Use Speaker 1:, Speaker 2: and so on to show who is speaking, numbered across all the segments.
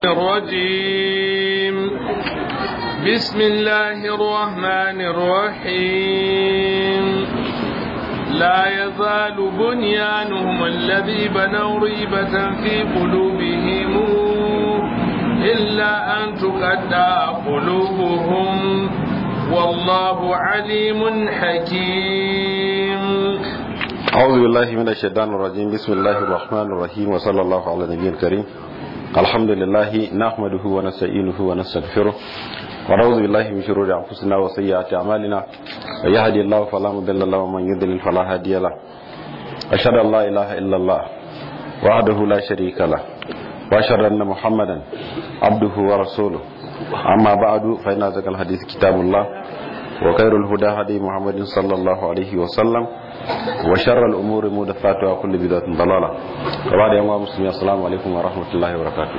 Speaker 1: الرجيم بسم الله الرحمن الرحيم لا يزال بنيانهم الذي بنوا ريبة في قلوبهم إلا أن تقطع قلوبهم والله عليم حكيم
Speaker 2: أعوذ بالله من الشيطان الرجيم بسم الله الرحمن الرحيم وصلى الله على النبي الكريم الحمد لله نحمده ونستعينه ونستغفره ونعوذ بالله من شرور أنفسنا وسيئات أعمالنا من يهدي الله فلا مضل له ومن يضلل فلا هادي له أشهد أن لا إله إلا الله وحده لا شريك له وأشهد أن محمدا عبده ورسوله أما بعد فإن أزكى الحديث كتاب الله وخير الهدى هدي محمد صلى الله عليه وسلم وشر الأمور محدثاتها وكل بدعة ضلالة وبعد يوم مسلمين السلام عليكم ورحمة الله وبركاته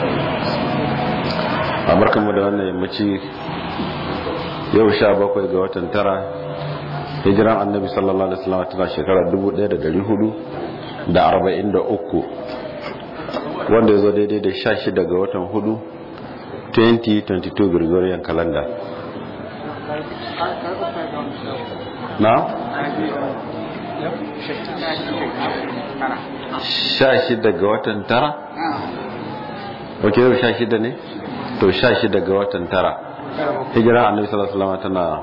Speaker 2: barkan mu da wannan yammaci yau sha bakwai ga watan tara hijiran annabi sallallahu alaihi wasallam tana shekarar 1443 wanda ya zo daidai da sha shida ga watan hudu 2022 Gregorian calendar na? sha shida ga watan tara? ok yau sha shida ne? to sha shida ga watan tara hijira annabi sallallahu alaihi tana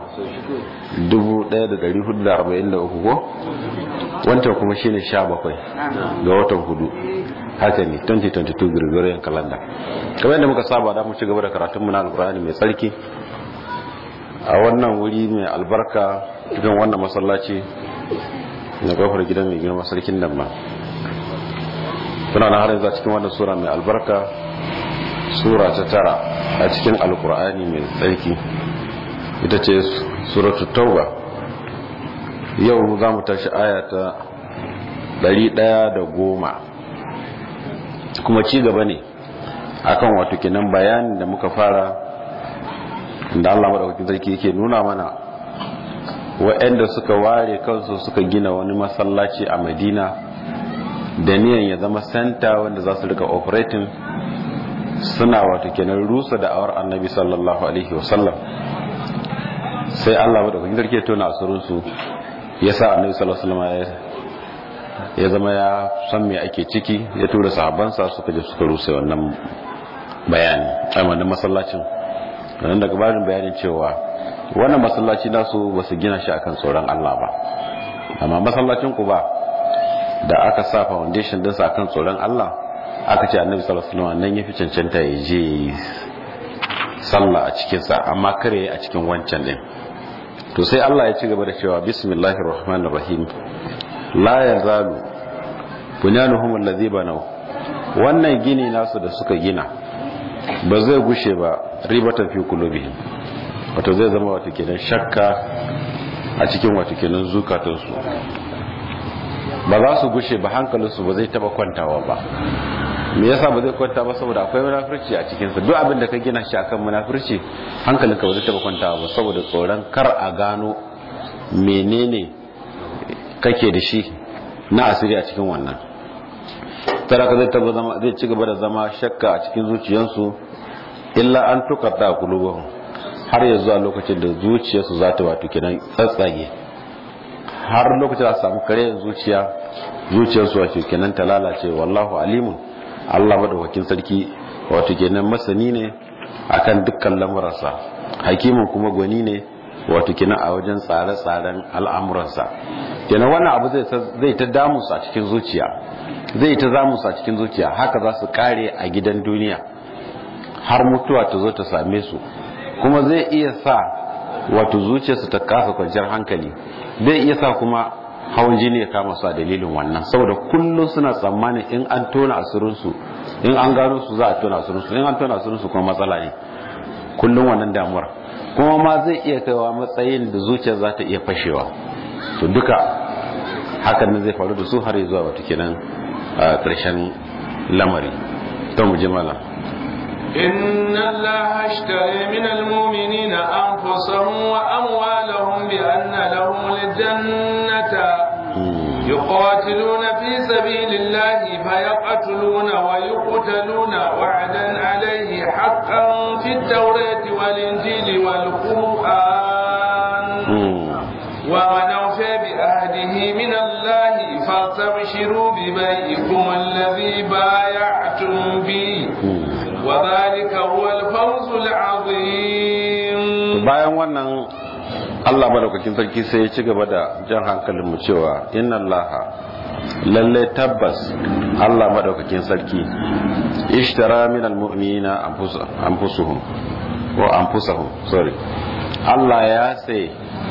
Speaker 2: 1443 ko wancan kuma shine 17 ga watan hudu haka ne 2022 Gregorian calendar kamar yadda muka saba da mu ci gaba da karatunmu na alkurani mai tsarki a wannan wuri mai albarka cikin wannan masallaci na kofar gidan mai girma sarkin nan ma suna na harin za cikin wannan sura mai albarka sura ta tara a cikin alkur'ani mai tsarki ita ce suratu tauba yau za mu tashi aya ta ɗaya da goma kuma ci gaba ne akan wato kenan bayanin da muka fara da Allah madaukakin sarki yake nuna mana waɗanda suka ware kansu suka gina wani masallaci a Madina da niyan ya zama senta wanda za su rika operating suna wato kenan rusa da awar annabi sallallahu alaihi wasallam sai Allah madaukakin sarki ya tona asirin su yasa annabi sallallahu alaihi wasallam ya zama ya san me ake ciki ya tura sahabbansa suka je suka rusa wannan bayani a wannan masallacin nan daga bayan bayanin cewa wannan masallaci nasu ba su gina shi akan tsoron Allah ba amma masallacin ku ba da aka sa foundation din sa akan tsoron Allah aka ce annabi sallallahu alaihi wasallam nan yafi cancanta ya je sallah a cikin sa amma kare a cikin wancan din to sai Allah ya ci gaba da cewa bismillahir rahmanir rahim la yazalu bunyanuhum allazi banaw wannan gini nasu da suka gina ba zai gushe ba ribatan fi kulubihim wato zai zama wato kenan shakka a cikin wato kenan zukatansu ba za su gushe ba hankalinsu ba zai taba kwantawa ba me yasa ba zai kwanta ba saboda akwai munafurci a cikinsa duk abin da ka gina shi akan munafurci hankalinka ba zai taba kwantawa ba saboda tsoron kar a gano menene kake da shi na asiri a cikin wannan taraka zai taba zama zai ci gaba da zama shakka a cikin zuciyarsu illa an tukata qulubuhum har ya zuwa lokacin da zuciyarsu za ta wato kenan tsatsage har lokacin da samu kare zuciya zuciyarsu wato kenan ta lalace wallahu alimun Allah madaukakin sarki wato kenan masani ne akan dukkan lamuransa hakimin kuma gwani ne wato kenan a wajen tsare-tsaren al'amuransa kenan wannan abu zai ta damusa a cikin zuciya zai ta zamusa a cikin zuciya haka za su kare a gidan duniya har mutuwa ta zo ta same su kuma zai iya sa wato zuciyarsu ta kasa kwanciyar hankali zai iya sa kuma hawan jini ya kama su a dalilin wannan saboda kullum suna tsammanin in an tona asirinsu in an gano su za a tona asirinsu in an tona asirinsu kuma matsala ne kullum wannan damuwar kuma ma zai iya kaiwa matsayin da zuciyar za ta iya fashewa to duka hakan nan zai faru da su har zuwa wata kenan a ƙarshen lamari don mu ji malam
Speaker 1: إن الله اشتري من المؤمنين أنفسهم وأموالهم بأن لهم الجنة يقاتلون في سبيل الله فيقتلون ويقتلون وعدا عليه حقا في التوراة والإنجيل والقرآن ومن أوفى بعهده من الله فاستبشروا ببيعكم الذي بايعتم به وذلك هو الفوز العظيم
Speaker 2: bayan wannan Allah madaukakin sarki sai ya ci gaba da jan hankalin mu cewa inna allaha lalle tabbas Allah madaukakin sarki ishtara min almu'minina anfusuhum wa anfusahum sorry Allah ya sai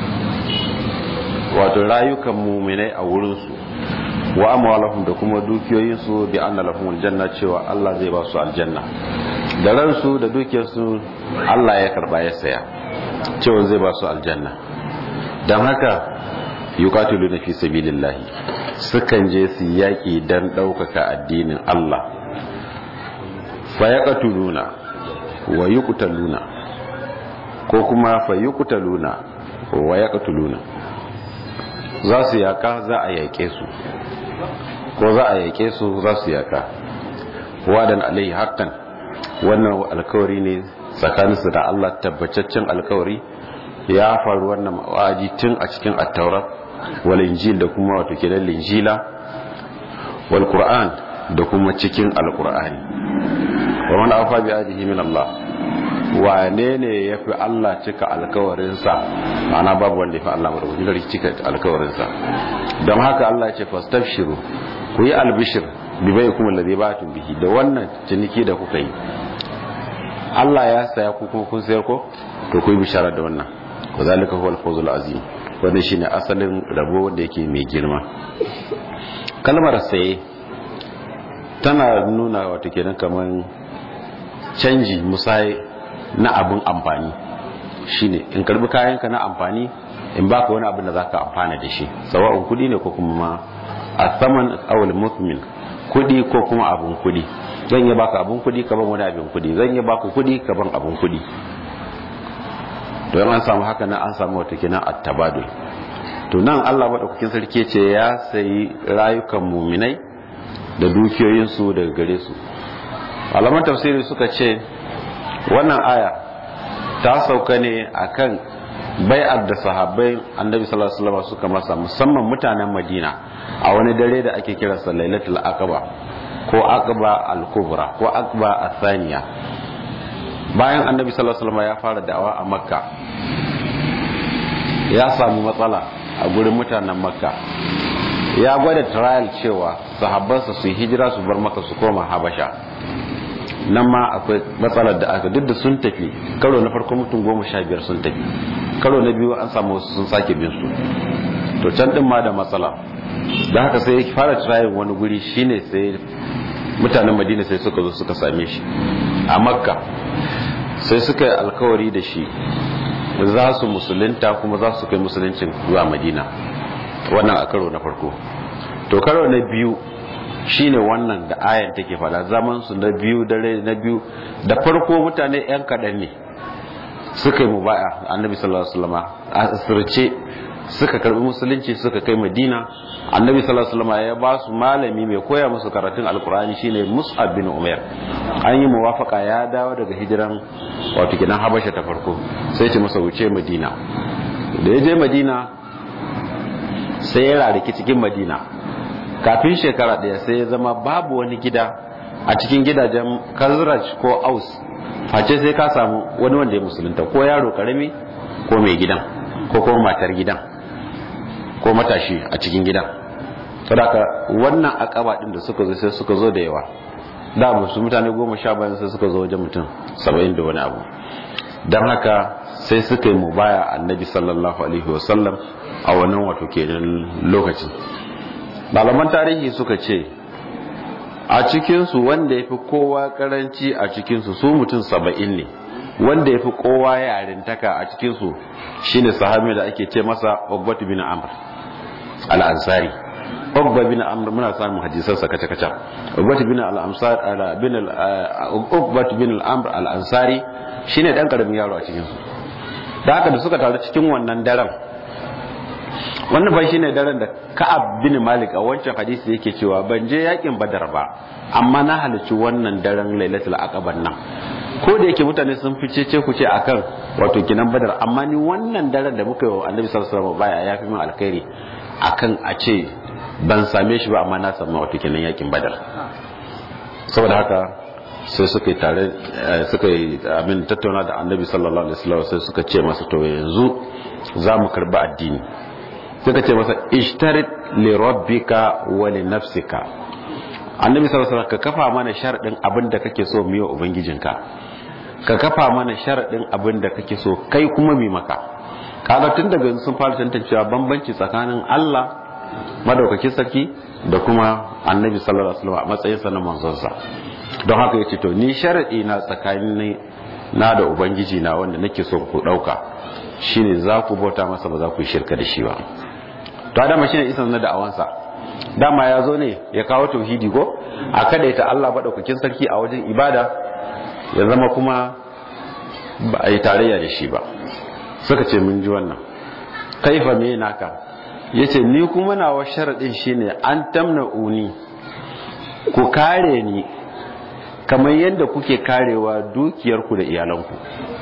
Speaker 2: wato rayukan mu'minai a wurin su wa amwalahum da kuma dukiyoyin su bi anna lahum aljanna cewa Allah zai ba su aljanna da ransu da dukiyarsu Allah ya karba ya saya cewa zai ba su aljanna don haka yuqatilu na fi sabilillahi sukan je su yaƙi don ɗaukaka addinin Allah fa yaqtuluna wa yuqtaluna ko kuma fa yuqtaluna wa yaqtuluna za su yaka za a yaƙe su ko za a yaƙe su za su yaka wadan alai haqqan wannan alkawari ne tsakaninsu da Allah tabbataccen alkawari ya faru wannan wa'adi tun a cikin attaura wal injil da kuma wato kenan linjila wal qur'an da kuma cikin alqur'ani wa man afa bi adihi min Allah wane ne yafi Allah cika alkawarin sa ma'ana babu wanda yafi Allah madaukakin sarki cika alkawarin sa don haka Allah ya ce fastabshiru ku yi albishir bi baikum alladhi ba'tum bihi da wannan ciniki da kuka yi Allah ya saya ku kuma kun sayar ko to ku yi bishara da wannan wa zalika huwal fawzul azim wanda shine asalin rabo wanda yake mai girma kalmar saye tana nuna wato kenan kaman canji musai na abin amfani shine in karbi kayanka na amfani in baka wani abin da zaka amfana da shi sawa'un kudi ne ko kuma ma asaman awal muthmin kudi ko kuma abun kudi zan yi baka abun kudi ka ban wani abin kudi zan yi baka kudi ka ban abun kudi don an samu haka nan an samu wata kina at-tabadul to nan Allah madaukakin sarki ce ya sayi rayukan muminai da dukiyoyin su daga gare su malaman tafsiri suka ce wannan aya ta sauka ne akan bai'ar da sahabbai annabi sallallahu alaihi wasallam suka masa musamman mutanen Madina a wani dare da ake kira lailatul aqaba ko aqba al-kubra ko aqba athaniya bayan annabi sallallahu alaihi wasallam ya fara da'awa a makka ya samu matsala a gurin mutanen makka ya gwada trial cewa sahabbansa su hijira su bar maka su koma habasha nan ma akwai matsalar da aka duk da sun tafi karo na farko mutum goma sha biyar sun tafi karo na biyu an samu wasu sun sake bin su to can din ma da matsala da haka sai ya fara tirayin wani guri shine sai mutanen madina sai suka zo suka same shi a makka sai suka yi alkawari da shi za su musulunta kuma za su kai musuluncin zuwa madina wannan a karo na farko to karo na biyu shine wannan da ayan take fada zaman su na biyu dare na biyu da farko mutane yan kaɗan ne suka yi mubaya annabi sallallahu alaihi wasallam a asirce suka karbi musulunci suka kai madina annabi sallallahu alaihi wasallam ya ba su malami mai koya musu karatun alkur'ani shine mus'ab bin umair an yi muwafaka ya dawo daga hijiran wato kidan habasha ta farko sai ce masa wuce madina da ya je madina sai ya rariki cikin madina kafin shekara daya sai ya zama babu wani gida a cikin gidajen kazraj ko aus face sai ka samu wani wanda ya musulunta ko yaro karami ko mai gidan ko kuma matar gidan ko matashi a cikin gidan saboda wannan akaba din da suka zo sai suka zo da yawa da musu mutane goma sha bayan sai suka zo wajen mutum saba'in da wani abu don haka sai suka yi mubaya annabi sallallahu alaihi wasallam a wannan wato kenan lokacin malaman tarihi suka ce a cikinsu wanda ya fi kowa karanci a cikinsu su mutum saba'in ne wanda ya fi kowa yarintaka a cikinsu shine sahabi da ake ce masa Uqbat bin Amr al-Ansari Uqbat bin Amr muna samun hadisan sa kace kace Uqbat bin al-Ansar bin Uqbat bin al-Amr al-Ansari shine dan karamin yaro a cikinsu da haka da suka taru cikin wannan daren wannan bai shine daren da Ka'ab bin Malik a wancan hadisi yake cewa ban je yakin Badar ba amma na halarci wannan daren Lailatul Aqaba nan ko da yake mutane sun fi cece ku ce akan wato kinan badar amma ni wannan daren da muka yi wa annabi sallallahu alaihi wasallam baya ya fi min alkhairi akan a ce ban same shi ba amma na samu wato kinan yakin badar saboda haka sai suka yi tare suka yi abin tattauna da annabi sallallahu alaihi wasallam sai suka ce masa to yanzu za mu karba addini suka ce masa ishtarit li rabbika wa li nafsika annabi sallallahu alaihi wasallam ka kafa mana sharadin abin da kake so mu yi wa ubangijinka ka kafa mana sharadin abin da kake so kai kuma mi maka kaga tun daga sun fara tantancewa bambanci tsakanin Allah madaukakin sarki da kuma annabi sallallahu alaihi wasallam a matsayin sa na manzonsa don haka yace to ni sharadi na tsakanin na da ubangiji na wanda nake so ku dauka shine za ku bauta masa ba za ku yi shirka da shi ba to adama shine isan na da'awansa dama ya zo ne ya kawo tauhidi ko a kadaita Allah madaukakin sarki a wajen ibada ya zama kuma ba a yi tarayya da shi ba suka ce mun ji wannan kaifa me naka yace ni kuma nawa sharadin shine an tamna uni ku kare ni kamar yadda kuke karewa dukiyarku da iyalanku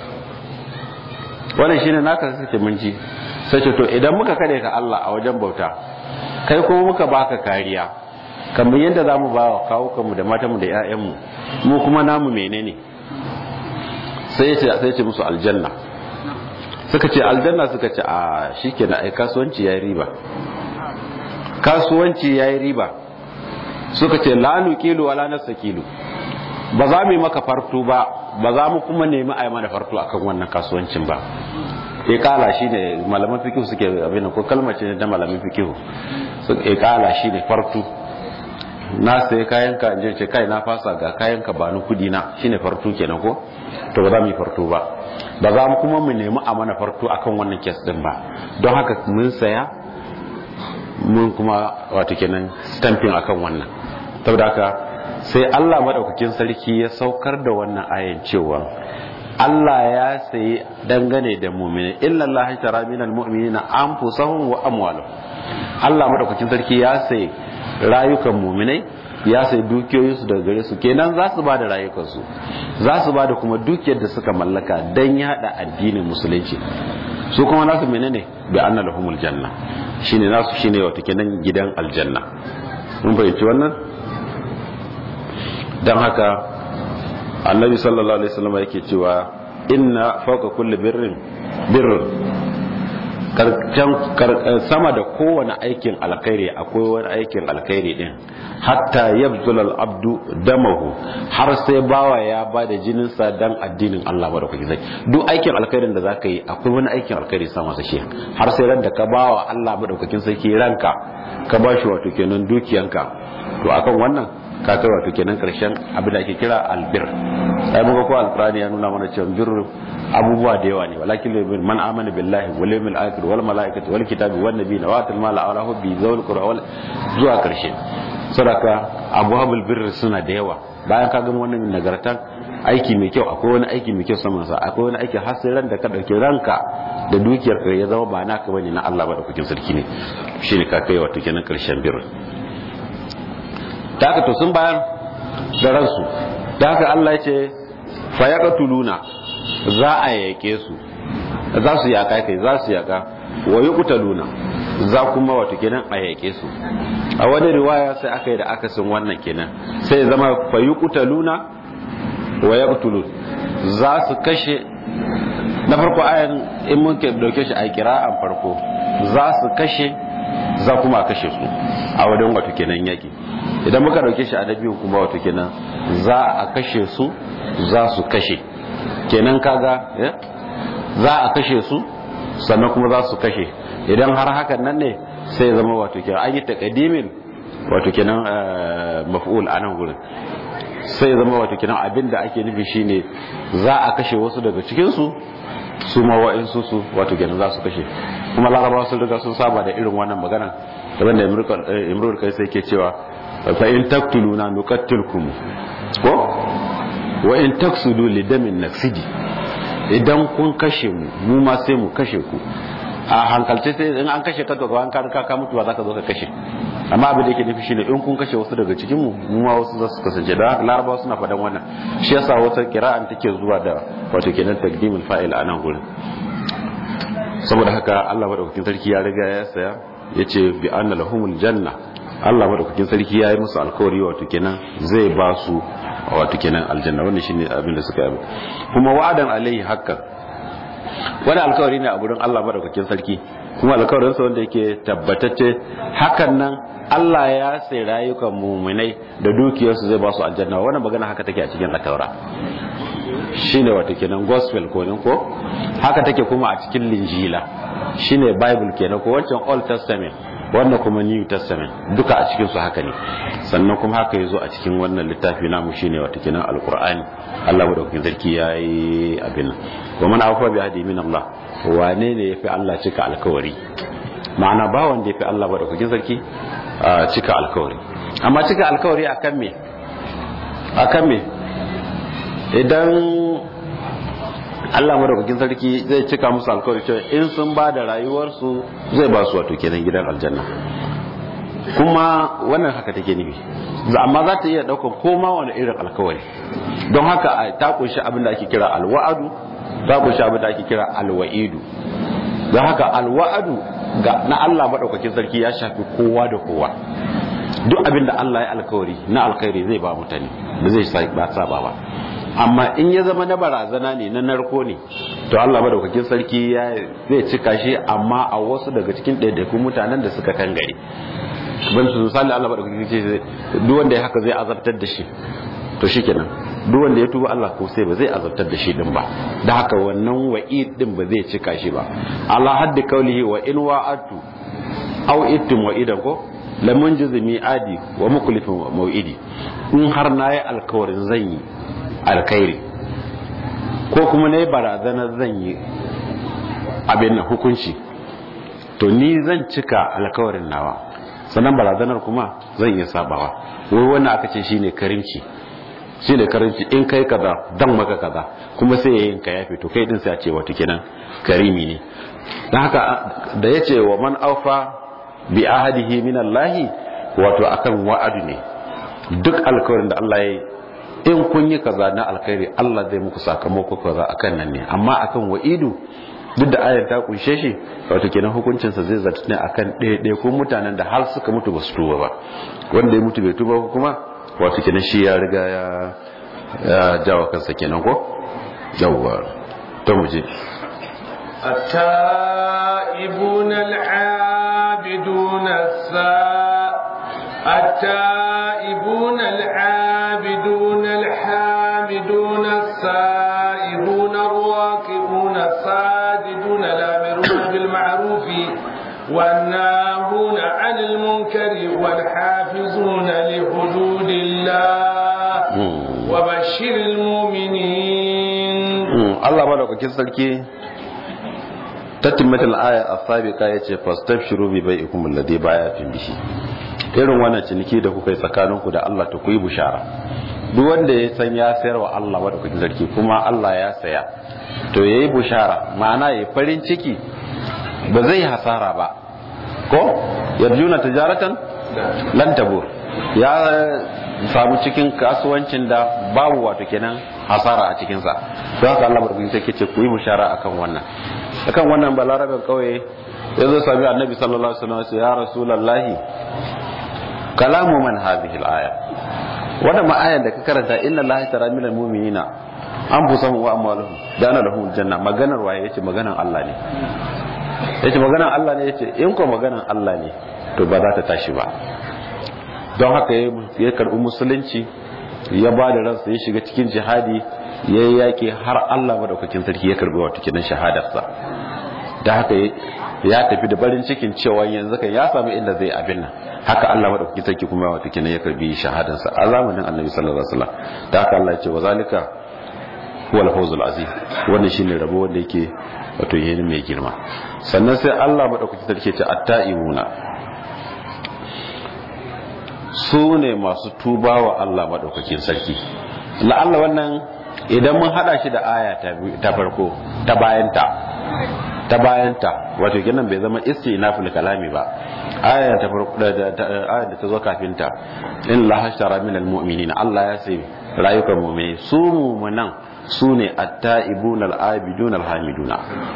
Speaker 2: wannan shine naka suke mun ji sai ce to idan muka kare ka Allah a wajen bauta kai kuma muka baka kariya kamar yadda zamu ba wa kawukanmu da matanmu da 'ya'yanmu mu kuma namu menene sai ce sai ce musu aljanna suka ce aljanna suka ce a shikenan ai kasuwanci yayi riba kasuwanci yayi riba suka ce la nuqilu wala nasakilu ba za mu yi maka fartu ba ba za mu kuma nemi a yi mana fartu akan wannan kasuwancin ba ikala shine malaman fikihu suke abin ko kalmar ce da malaman fikihu ikala shine fartu na sai kayan ka je ce kai na fasa ga kayan ka ba ni kudi na shine fartu kenan ko to ba za mu yi fartu ba ba za mu kuma mu nemi a mana fartu akan wannan kes din ba don haka mun saya mun kuma wato kenan stamping akan wannan saboda haka sai Allah madaukakin sarki ya saukar da wannan ayan cewa Allah ya sayi dangane da mu'mini illa Allah tara minal mu'minina anfusahum wa amwalahum Allah madaukakin sarki ya sayi rayukan mu'minai ya sayi dukiyoyinsu daga gare su kenan za su bada rayukansu za su bada kuma dukiyar da suka mallaka dan yada addinin musulunci su kuma nasu menene bi anna lahumul janna shine nasu shine wato kenan gidan aljanna mun fahimci wannan dan haka annabi sallallahu alaihi wasallam yake cewa inna fawqa kulli birrin birrun sama da kowane aikin alkhairi akwai wani aikin alkhairi din hatta yabzul al-abdu damahu har sai bawa ya ba da jininsa dan addinin Allah madaukaki zai duk aikin alkhairin da zaka yi akwai wani aikin alkhairi sa masa shi har sai ran da ka bawa Allah madaukakin sarki ranka ka ba shi wato kenan dukiyanka to akan wannan ka kai wato kenan karshen abin da ake kira albir sai muka ko alqur'ani ya nuna mana cewa bir abubuwa da yawa ne walakin bin man amana billahi wal yawmil akhir wal malaikati wal kitabi wan nabiyina wa atal mala ala hubbi zawul qur'a wal zuwa karshe sadaka abwabul bir suna da yawa bayan ka gama wannan nagartan aiki mai kyau akwai wani aiki mai kyau saman sa akwai wani aiki har sai ran da ka dauki ranka da dukiyar ka ya zama ba naka bane na Allah ba da kukin sarki ne shine ka kai wato kenan karshen bir da haka to sun bayar da ransu da haka Allah ya ce fayaqtuluna za a yake su za su yaka kai za su yaka wa yuqtaluna za kuma wato kenan a yake su a wani riwaya sai aka yi da akasin wannan kenan sai zama fayuqtaluna wa yaqtulun za su kashe na farko ayan in mun dauke shi a kira'an farko za su kashe za kuma a kashe su a wajen wato kenan yaki idan muka dauke shi a na biyu kuma wato kenan za a kashe su za su kashe kenan kaga za a kashe su sannan kuma za su kashe idan har hakan nan ne sai zama wato kenan an yi takadimin wato kenan maf'ul a nan gurin sai zama wato kenan abin da ake nufi shine za a kashe wasu daga cikin su su ma wa'insu su wato kenan za su kashe kuma larabawa sun riga sun saba da irin wannan magana daban da imrul kai sai ke cewa fa in taqtuluna nuqattilkum ko wa in taksudu lidamin naksidi idan kun kashe mu mu ma sai mu kashe ku a hankalce sai in an kashe ka to an ka ka mutu ba za ka zo ka kashe amma abin da yake nufi shine in kun kashe wasu daga cikin mu mu ma wasu za su kasance da haka larabawa suna faɗan wannan shi yasa wata kira'an take zuwa da wato kenan taqdimul fa'il a nan gurin saboda haka Allah madaukakin sarki ya riga ya saya yace bi anna lahumul janna Allah madaukakin sarki ya yi musu alkawari wato kenan zai ba su wato kenan aljanna wannan shine abin da suka yi kuma wa'adan alaihi haqqan wani alkawari ne a gurin Allah madaukakin sarki kuma alkawarin sa wanda yake tabbatacce hakan nan Allah ya sai rayukan mu'minai da dukiyarsu zai ba su aljanna wannan magana haka take a cikin ataura shine wato kenan gospel ko ne ko haka take kuma a cikin linjila shine bible kenan ko wancan old testament wannan kuma new testament duka a cikin su haka ne sannan kuma haka yazo a cikin wannan littafi namu shine wato kenan alqur'ani Allah madaukakin sarki yayi abin nan wa man afa bi hadi min Allah wane ne yafi Allah cika alkawari ma'ana ba wanda yafi Allah madaukakin sarki cika alkawari amma cika alkawari akan me akan me idan Allah madaukakin sarki zai cika musu alkawari cewa in sun ba da rayuwarsu zai ba su wato kenan gidan aljanna kuma wannan haka take nufi amma za ta iya daukan koma wani irin alkawari don haka ta kunshi abin da ake kira alwa'adu ta kunshi abin da ake kira alwa'idu don haka alwa'adu ga na Allah madaukakin sarki ya shafi kowa da kowa duk abin da Allah ya alkawari na alkhairi zai ba mutane da zai ba saba ba amma in ya zama na barazana ne na narko ne to Allah madaukakin sarki ya zai cika shi amma a wasu daga cikin ɗaiɗaikun mutanen da suka kan gari ban su misali Allah madaukakin ce duk wanda ya haka zai azabtar da shi to shikenan duk wanda ya tuba Allah ko sai ba zai azabtar da shi din ba da haka wannan wa'id din ba zai cika shi ba Allah haddi kaulihi wa in wa'atu aw ittum wa'idan ko lamun jizmi adi wa muklifin mau'idi in har nayi alkawarin zan yi alkhairi ko kuma na yi barazanar zan yi abin na hukunci to ni zan cika alkawarin nawa sannan barazanar kuma zan iya sabawa wai wannan aka ce shine karimci shine karimci in kai kaza dan maka kaza kuma sai yayin ka yafe to kai din sai a ce wato kenan karimi ne dan haka da yace wa man aufa bi ahadihi min Allah wato akan wa'adu ne duk alkawarin da Allah ya yi in kun yi kaza na alkhairi Allah zai muku sakamako kaza akan nan ne amma akan wa'idu duk da ayar ta kunshe shi wato kenan hukuncin sa zai zarta ne akan ɗaya ko mutanen da har suka mutu ba su tuba ba wanda ya mutu bai tuba ko kuma wato kenan shi ya riga ya ya jawo kansa kenan ko yawwa to mu je
Speaker 1: التائبون العابدون الساء التائبون العابدون الحامدون السائبون الراكعون الساجدون الامرون بالمعروف والناهون عن المنكر والحافظون لحدود الله وبشر المؤمنين
Speaker 2: الله بارك sarki tatimmatul aya as-sabiqa yace fastabshiru bi bai'ikum alladhi bayatun bihi irin wannan ciniki da kuka yi tsakaninku da Allah ta ku yi bushara duk wanda ya san ya sayar wa Allah wadda kuke zarki kuma Allah ya saya to yayi bushara ma'ana yayi farin ciki ba zai hasara ba ko yarjuna tijaratan lan tabur ya samu cikin kasuwancin da babu wato kenan hasara a cikin sa don haka Allah barkin sai ce ku yi bushara akan wannan akan wannan balarabin kauye ya zo sami annabi sallallahu alaihi wasallam ya rasulullahi kalamu man hadhihi al-aya wannan ma ayan da ka karanta inna allaha tara minal mu'minina anfusahum wa amwaluhum dana lahum janna maganar waye yace maganar Allah ne yace maganar Allah ne yace in ko maganar Allah ne to ba za ta tashi ba don haka ya karbi musulunci ya ba da ransa ya shiga cikin jihadi ya yi yaƙi har Allah madaukakin sarki ya karbi wato kinan shahadarsa da haka ya tafi da barin cikin cewa yanzu kan ya samu inda zai abin nan haka Allah madaukakin sarki kuma wato kinan ya karbi shahadarsa a zamanin Annabi sallallahu alaihi wasallam da haka Allah ya ce wa zalika huwal fawzul azim wannan shine rabo wanda yake wato yayin mai girma sannan sai Allah madaukakin sarki ya ce at-ta'imuna su ne masu tuba wa Allah madaukakin sarki la'alla wannan idan mun hada shi da aya ta farko ta bayanta ta bayanta wato kenan bai zama istinaful kalami ba aya ta farko da aya da ta zo kafin ta in la hashtara min almu'minina Allah ya sai rayukan mu'mini su mu'minan su ne at-ta'ibuna al-abiduna al-hamiduna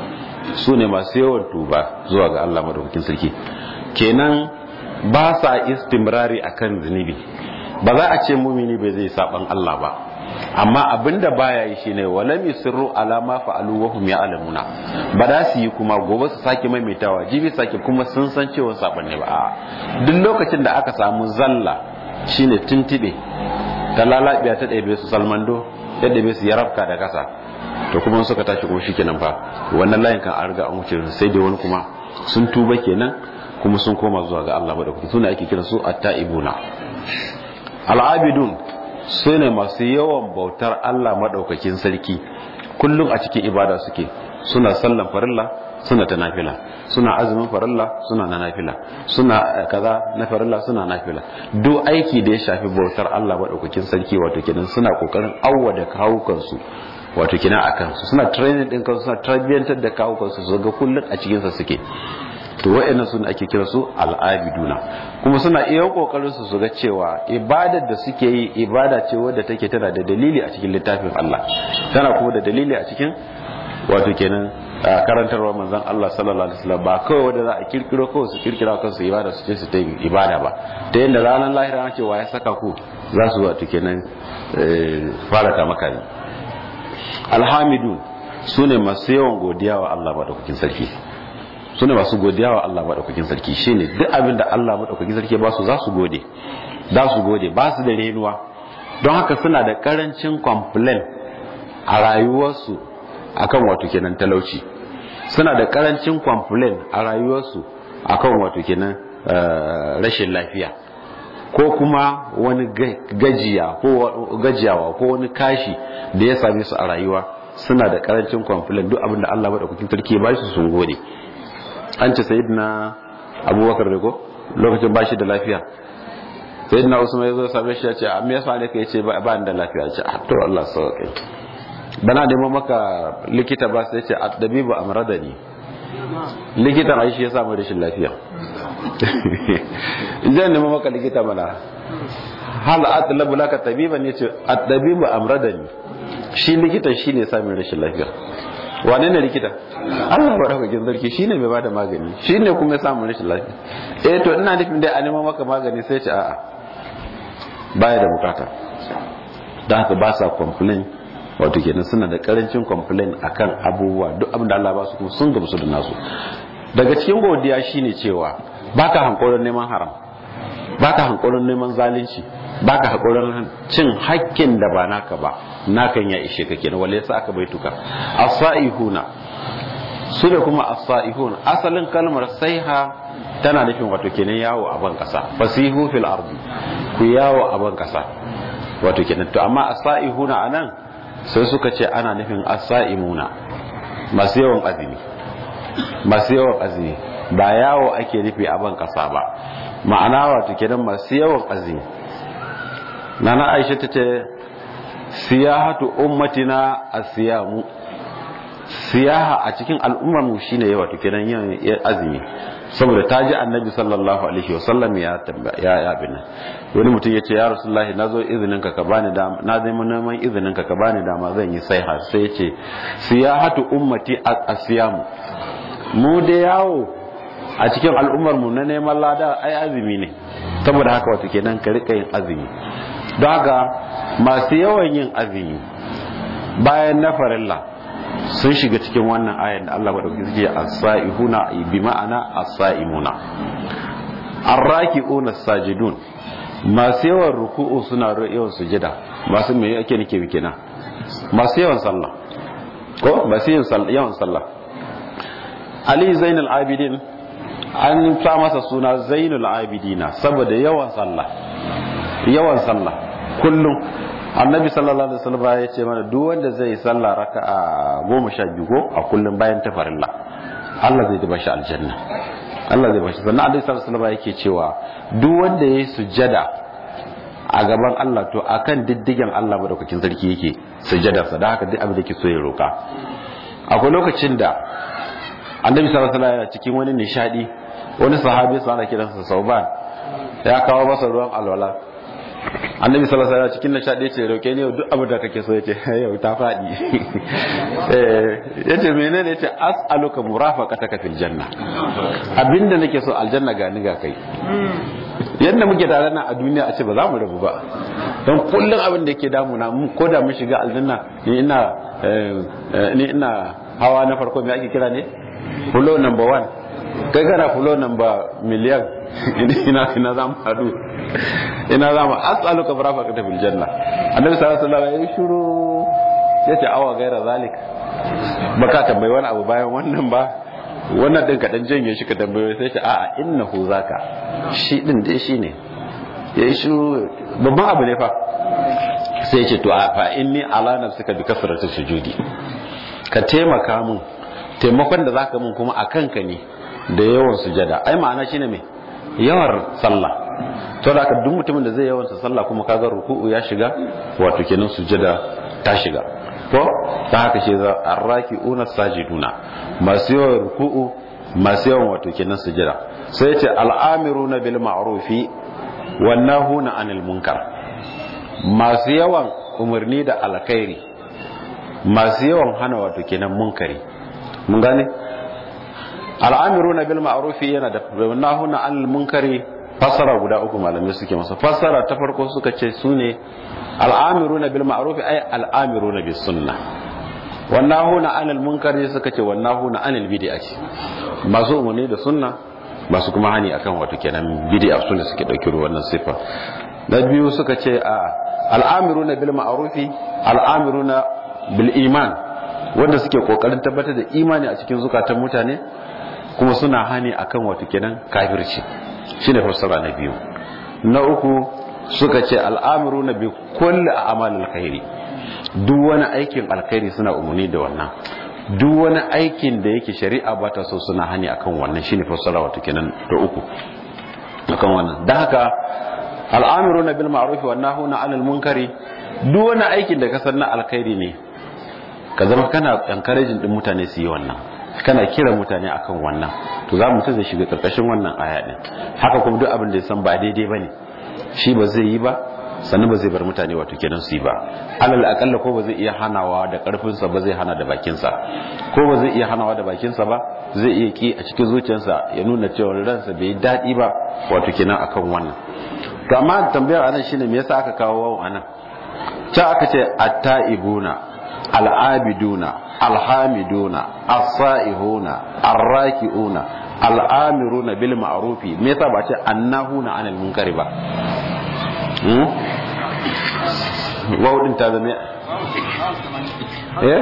Speaker 2: su ne masu yawan tuba zuwa ga Allah madaukakin sarki kenan ba sa istimrari akan zunubi ba za a ce mumini bai zai saban Allah ba amma abinda baya yi shine walam yusirru ala ma fa'alu wa hum ya'lamuna ba da su yi kuma gobe su sake maimaitawa jibi sake kuma sun san cewa saban ne ba a duk lokacin da aka samu zalla shine tintibe ta lalabiya ta ɗebe su salmando ya ɗebe su ya rafka da kasa to kuma suka tashi kuma shikenan fa wannan layin kan an riga an wuce sai dai wani kuma sun tuba kenan kuma sun koma zuwa ga Allah madaukaki suna ake kira su at-ta'ibuna al-abidun su ne masu yawan bautar Allah maɗaukakin sarki kullum a cikin ibada suke suna sallan farilla suna ta nafila suna azumin farilla suna na nafila suna kaza na farilla suna nafila duk aiki da ya shafi bautar Allah maɗaukakin sarki wato kenan suna kokarin awwada kawukansu wato kenan a kansu suna training din kansu suna tarbiyyantar da kawukansu su ga kullum a cikinsa suke to wa'annan suna ake kira su al'abiduna kuma suna iya kokarin su su ga cewa ibadar da suke yi ibada ce wadda take tana da dalili a cikin littafin Allah tana kuma da dalili a cikin wato kenan karantarwa manzon Allah sallallahu alaihi wasallam ba kawai wanda za a kirkiro kawai su kirkira kansu ibada su ce su ta ibada ba ta yadda ranar lahira an ce wa ya saka ku za su wato kenan fara ta maka ne alhamidun su ne masu yawan godiya wa Allah madaukakin sarki su ne masu godiya wa Allah maɗaukakin sarki shi ne duk abin da Allah maɗaukakin sarki ba su za su gode za su gode ba su da renuwa don haka suna da ƙarancin complain a rayuwarsu akan wato kenan talauci suna da ƙarancin complain a rayuwarsu akan wato kenan rashin lafiya ko kuma wani gajiya ko gajiyawa ko wani kashi da ya same su a rayuwa suna da ƙarancin complain duk abin da Allah maɗaukakin sarki ba su sun gode an ce sayidina abubakar da ko lokacin ba shi da lafiya sayidina usman ya zo same shi ya ce me yasa ne kai ce ba ni da lafiya ce a to Allah sauke bana neman maka likita ba sai ce addabibu amradani likitan ai shi ya samu rashin lafiya idan neman maka likita mana hal atlabu laka tabiban yace addabibu amradani shi likitan shine ya samu rashin lafiya wane ne likita Allah ba daukakin sarki shine mai bada magani shine kuma ya samu rashin lafiya eh to ina nufin dai a neman maka magani sai ce a'a baya da bukata da haka ba sa complain wato kenan suna da karancin complain akan abubuwa duk abin da Allah ba su kuma sun gamsu da nasu daga cikin godiya shine cewa baka hankoron neman haram baka hankoron neman zalunci baka hakurin cin hakkin da ba naka ba nakan ya ishe ka kenan wale yasa aka baituka as-saihuna su da kuma as-saihun asalin kalmar saiha tana nufin wato kenan yawo a ban kasa fasihu fil ardi ku yawo a ban kasa wato kenan to amma as-saihuna anan sai suka ce ana nufin as-saimuna masu yawan azumi masu yawan azumi ba yawo ake nufi a ban kasa ba ma'ana wato kenan masu yawan azumi nana aisha ta ce siyahatu ummatina asiyamu siyaha a cikin al'ummar mu shine yawa to kenan yin azumi saboda ta ji annabi sallallahu alaihi wasallam ya ya ya bin wani mutum ya ce ya rasulullahi na zo izinin ka ka bani dama na zai neman izinin ka ka bani dama zan yi sai har sai ya ce siyahatu ummati asiyamu mu da yawo a cikin al'ummar mu na neman lada ai azumi ne saboda haka wato kenan ka rika yin azumi don haka masu yawan yin azumi bayan na farilla sun shiga cikin wannan ayan da Allah madauki suke as-sa'ihuna bi ma'ana as-sa'imuna ar-raki'una sajidun masu yawan ruku'u suna yawan sujada masu me yake nake bi kenan masu yawan sallah ko masu yawan sallah Ali Zainul Abidin an sa masa suna Zainul Abidina saboda yawan sallah yawan sallah kullum annabi sallallahu alaihi wasallam ya ce mana duk wanda zai yi sallah raka'a goma sha biyu ko a kullum bayan tafarilla Allah zai ba shi aljanna Allah zai ba shi sannan annabi sallallahu alaihi wasallam yake cewa duk wanda yayi sujjada a gaban Allah to akan diddigen Allah madaukakin sarki yake sujjada sa da haka duk abin da yake so ya roka akwai lokacin da annabi sallallahu alaihi wasallam cikin wani nishadi wani sahabi sa ana kiransa sauban ya kawo masa ruwan alwala annabi sallallahu alaihi wasallam cikin nishadi ce roke ne duk abin da kake so yace yau ta fadi eh yace menene yace as'aluka murafaqataka fil janna abinda nake so aljanna ga ni ga kai yadda muke tare nan a duniya a ce ba za mu rabu ba don kullum abin da yake damuna ko da mun shiga aljanna ni ina ni ina hawa na farko me ake kira ne fulo number one kai kana fulo number miliyan ina ina za mu hadu ina za mu as'aluka barafaka bil janna annabi sallallahu alaihi wasallam ya shiru yace awa gaira zalik baka tambayi wani abu bayan wannan ba wannan din ka dan janye shi ka tambaye sai ce a'a innahu zaka shi din dai shine yayi shiru babban abu ne fa sai ya ce to a fa inni ala nafsika bi kasratu sujudi ka taimaka mun taimakon da zaka mun kuma akan ka ne da yawan sujada ai ma'ana shine me yawan sallah to da ka duk mutumin da zai yawan sallah kuma kaga ruku'u ya shiga wato kenan sujada ta shiga ko ta haka shi za arraki'una sajiduna masu yawan ruku'u masu yawan wato kenan sujada sai ya ce al'amiruna bil ma'rufi wan nahuna anil munkar masu yawan umarni da alkhairi masu yawan hana wato kenan munkari mun gane al'amiruna bil ma'rufi yana da nahuna anil munkari fassara guda uku malamai suke masa fassara ta farko suka ce su ne al'amiruna bil ma'rufi ay al'amiruna bis sunna wannan huna anil munkari suka ce wannan huna anil bid'ati masu umarni da sunna masu kuma hani akan wato kenan bid'a su ne suke dauki wannan sifa na biyu suka ce a al'amiruna bil ma'rufi al'amiruna bil iman wanda suke kokarin tabbatar da imani a cikin zukatan mutane kuma suna hani akan wato kenan kafirci shine fassara na biyu na uku suka ce al'amiruna bi kulli a'malil khairi duk wani aikin alkhairi suna umarni da wannan duk wani aikin da yake shari'a ba ta so suna hani akan wannan shine fassara wato kenan da uku akan wannan dan haka al'amiruna bil ma'ruf wa nahuna 'anil munkari duk wani aikin da ka san na alkhairi ne ka zama kana encouraging din mutane su yi wannan kana kira mutane akan wannan to za mu ta zai shiga karkashin wannan aya din haka kuma duk abin da ya san ba daidai bane shi ba zai yi ba sannan ba zai bar mutane wato kenan su yi ba alal akalla ko ba zai iya hanawa da karfinsa ba zai hana da bakinsa ko ba zai iya hanawa da bakinsa ba zai iya ki a cikin zuciyarsa ya nuna cewa ransa bai yi daɗi ba wato kenan akan wannan to amma tambayar anan shine me yasa aka kawo wawan anan ta aka ce at-ta'ibuna al-abiduna al-hamiduna as-sa'ihuna ar-raki'una al-amiruna bil ma'rufi me yasa ba ce annahuna 'anil munkari ba wawu din ta zama eh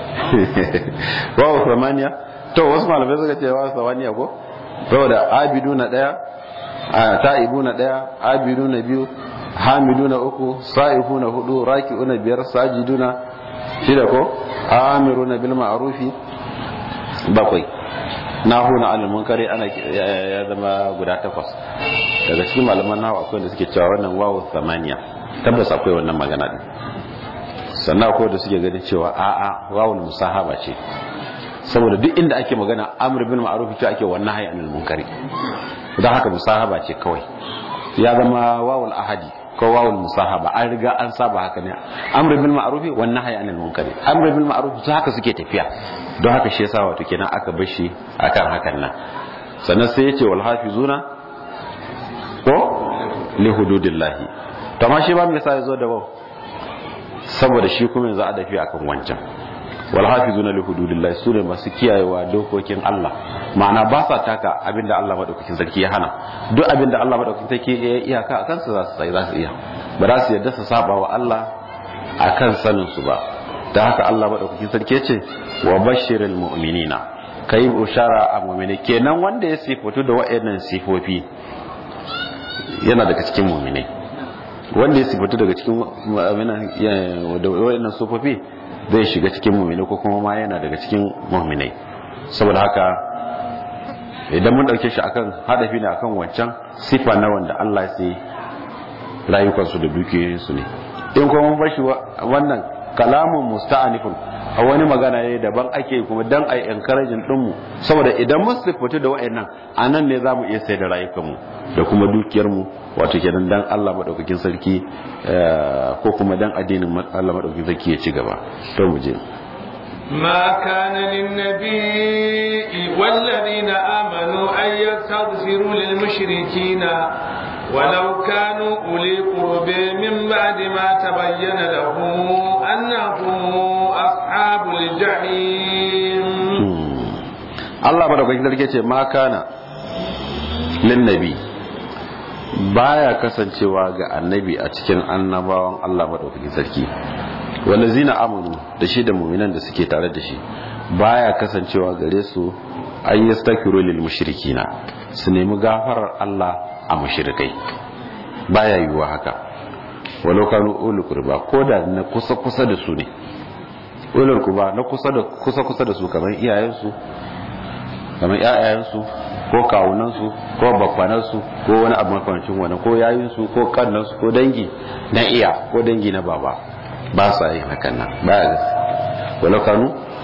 Speaker 2: wawu samaniya to wasu malamai suka ce wawu samaniya ko saboda abidu na daya ta'ibu na daya abidu na biyu hamidu na uku sa'ihu na hudu raki'u na biyar sajidu na shida ko amiru na bil ma'rufi bakwai nahuna anil munkari ana ya zama guda takwas daga cikin malaman nawa akwai da suke cewa wannan wawu samaniya tabbas akwai wannan magana din sannan akwai da suke ganin cewa a'a wawul musahaba ce saboda duk inda ake magana amr bil ma'ruf ce ake wannan hayy anil munkari dan haka musahaba ce kawai ya zama wawul ahadi ko wawul musahaba an riga an saba haka ne amr bil ma'ruf wannan hayy anil munkari amr bil ma'ruf to haka suke tafiya don haka shi yasa wato kenan aka bar shi akan hakan nan sannan sai yace wal hafizuna ko li hududillahi to amma shi ba me yasa yazo da waw saboda shi kuma yanzu a dafi akan wancan wal hafizuna li hududillahi sune masu kiyayewa dokokin Allah ma'ana ba sa taka abinda Allah madaukakin sarki ya hana duk abinda Allah madaukakin sarki ya iyaka akan su za su sai za su iya ba za su yadda su saba wa Allah akan sanin su ba da haka Allah madaukakin sarki ya ce wa bashiril mu'minina kai bushara a mu'mini kenan wanda ya sifatu da waɗannan sifofi yana daga cikin mu'minai wanda ya sifatu daga cikin waɗannan sifofi zai shiga cikin mu'minai ko kuma ma yana daga cikin mu'minai saboda haka idan mun ɗauke shi akan hadafi ne akan wancan sifa na wanda Allah ya sai rayukansu da dukiyoyinsu ne in kuma mun bar shi wannan kalamun musta'anifun a wani magana ne daban ake kuma dan ai encouraging din mu saboda idan mun sifatu da wayannan anan ne zamu iya sai da rayukan mu da kuma dukiyar mu wato kenan dan Allah madaukakin sarki ko kuma dan addinin Allah madaukakin sarki ya ci gaba to mu je
Speaker 1: ما كان للنبي والذين آمنوا أن يستغفروا للمشركين ولو كانوا أولي قرب من بعد ما تبين لهم أنهم أصحاب الجحيم
Speaker 2: الله madaukakin sarki ce ma kana lin nabi baya kasancewa ga annabi a cikin annabawan Allah madaukakin sarki wallazina amanu da shi da mu'minan da suke tare da shi baya kasancewa gare su an yastakiru lil mushrikina su nemi gafarar Allah a mushrikai baya yiwuwa haka walau kanu ulul qurba ko da na kusa kusa da su ne ulul qurba na kusa da kusa kusa da su kamar iyayensu kamar ƴaƴayensu ko kawunansu ko bakwanansu ko wani abu makamancin wani ko yayinsu ko kannansu ko dangi na iya ko dangi na baba ba sa yin hakan nan ba ya gasi walau kanu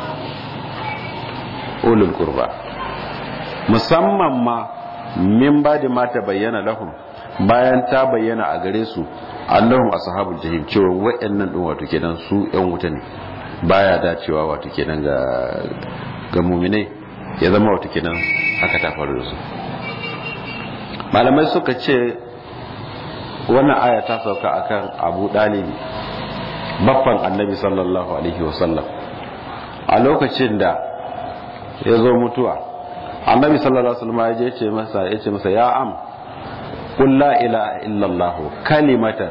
Speaker 2: ulul kurba musamman ma min ba da mata bayyana lahum bayan ta bayyana a gare su annahum ashabul jahim cewa wayannan din wato kenan su yan wuta ne baya dacewa wato kenan ga ga mu'minai ya zama wato kenan haka ta faru da su malamai suka ce wannan aya ta sauka akan Abu Dalib baffan Annabi sallallahu alaihi wasallam a lokacin da ya zo mutuwa Annabi sallallahu alaihi wasallam ya je ce masa ya ce masa ya am qul la ilaha illallah kalimatan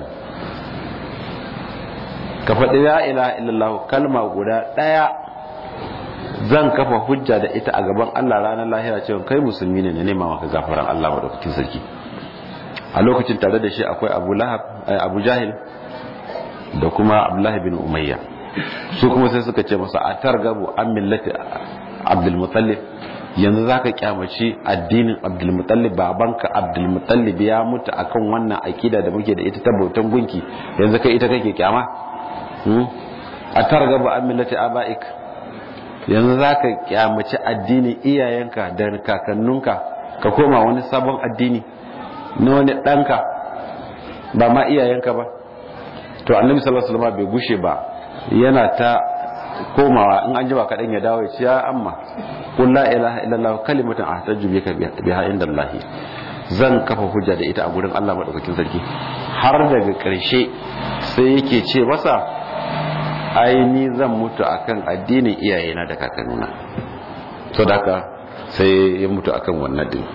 Speaker 2: ka faɗi la ilaha illallah kalma guda ɗaya zan kafa hujja da ita a gaban Allah ranar lahira cewa kai musulmi ne na nema maka gafaran Allah madaukakin sarki a lokacin tare da shi akwai Abu Lahab Abu Jahil da kuma Abdullah bin Umayya su kuma sai suka ce masa atargabu an millati Abdul Muttalib yanzu zaka kyamaci addinin Abdul Muttalib babanka Abdul Muttalib ya mutu akan wannan akida da muke da ita ta bautan gunki yanzu kai ita kake kyama atargabu an millati abaik yanzu za ka kyamaci addinin iyayenka da kakanninka ka koma wani sabon addini na wani ɗanka ba ma iyayenka ba to annabi sallallahu alaihi wasallam bai gushe ba yana ta komawa in an ji ba kaɗan ya dawo ya ce ya amma qul la ilaha illallah kalimatan ahtaju bika biha indallahi zan kafa hujja da ita a gurin Allah madaukakin sarki har daga ƙarshe sai yake ce masa ai ni zan mutu akan addinin iyayena da kakannuna so da haka sai ya mutu akan wannan din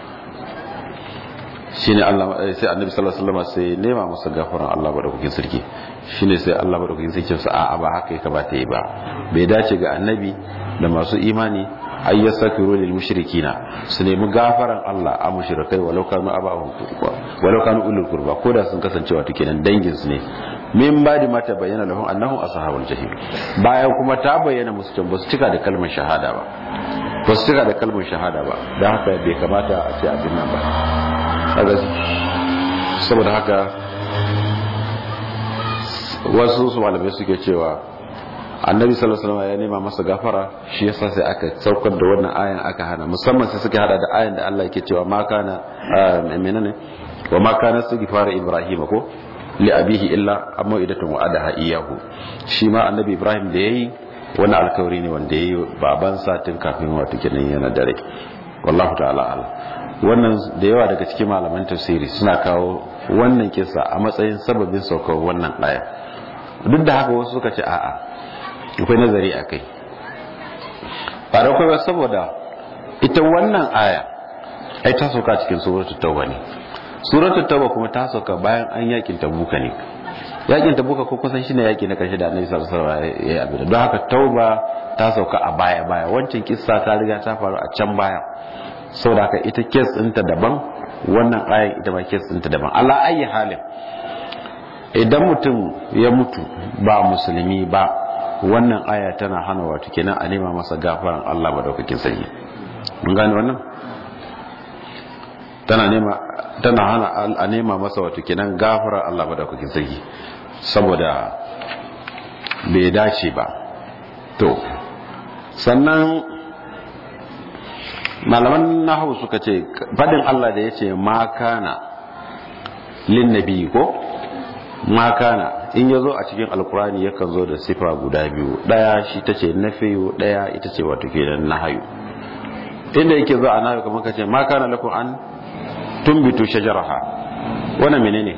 Speaker 2: shine Allah sai Annabi sallallahu alaihi wasallam sai nema masa gafaran Allah madaukakin sarki shine sai Allah madaukakin sarki ya a'a ba haka ya kamata yi ba bai dace ga Annabi da masu imani ay yasakiru lil mushrikina su nemi gafaran Allah a mushrikai walau kanu abahum walau kanu ulul qurba ko da sun kasance wato kenan dangin su ne min ba da mata bayyana lahum annahum ashabul jahim bayan kuma ta bayyana musu can basu cika da kalmar shahada ba basu cika da kalmar shahada ba dan haka bai kamata a ce abin nan ba kaga saboda haka wasu su malamai suke cewa annabi sallallahu alaihi wasallam ya nema masa gafara shi yasa sai aka saukar da wannan ayan aka hana musamman sai suka hada da ayan da Allah yake cewa ma kana menene wa ma kana istighfar ibrahim ko li abihi illa amma idatun wa'adaha iyahu shi ma annabi ibrahim da yayi wani alkawari ne wanda yayi baban satin kafin wato kenan yana dare wallahu ta'ala ala wannan da yawa daga cikin malaman tafsiri suna kawo wannan kisa a matsayin sababin saukar wannan aya duk da haka wasu suka ce a'a akwai nazari akai ba da kai saboda ita wannan aya ai ta sauka cikin suratul tauba ne suratul tauba kuma ta sauka bayan an yakin tabuka ne yakin tabuka ko kusan shine yaki na karshe da annabi sallallahu alaihi wasallam ya yi abin don haka tauba ta sauka a baya baya wancan kissa ta riga ta faru a can baya saboda haka ita kes ɗinta daban wannan ayan ita ma kes ɗinta daban ala ayi halin idan mutum ya mutu ba musulmi ba wannan aya tana hana wato kenan a nema masa gafaran Allah madaukakin sarki mun gane wannan tana nema tana hana a nema masa wato kenan gafarar Allah madaukakin sarki saboda bai dace ba to sannan malaman nahawu suka ce fadin Allah da ya ce ma kana lin nabi ko ma kana in ya zo a cikin alkurani yakan zo da sifa guda biyu daya shi ta ce nafiyu daya ita ce wato kenan nahayu inda yake zo a nahayu kamar ka ce ma kana lakum an tumbitu shajaraha wannan menene